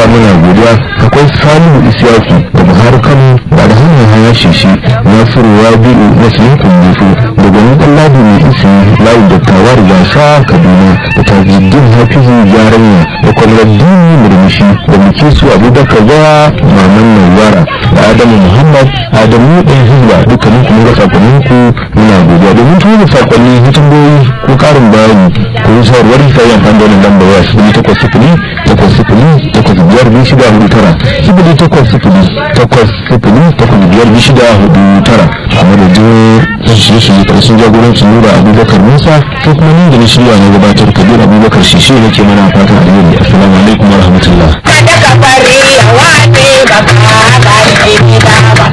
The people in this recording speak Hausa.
muna godiya akwai salihu isiyaku da buhari kano ba da hanyar haya shishi nasiru rabi'u muslim kundufu da gwanin ɗanladi mai isi layin dattawa da gasa kaduna da tajiddin hafizu yaranya da kwamraddini murmushi da mukisu abubakar zawa maman nawara da adamu muhammad adamu ɗan hizba dukkanin kuma ga sakonninku muna godiya domin tura sakonni hitimboyi ko karin bayani ko yi shawarwar ta yi amfani da wannan lambar waya sifili takwas sifili takwas sifili takwas biyar biyu shida hudu tara sifili takwas sifili takwas sifili takwas biyar biyu shida hudu tara a madadin shirye-shirye ƙarshen jagorancin nura abubakar musa ko kuma ni da na shirya na gabatar kabir abubakar shishi ne ke mana fatan alheri assalamu alaikum wa rahmatullah kada ka bari ya wace ba ka gane ba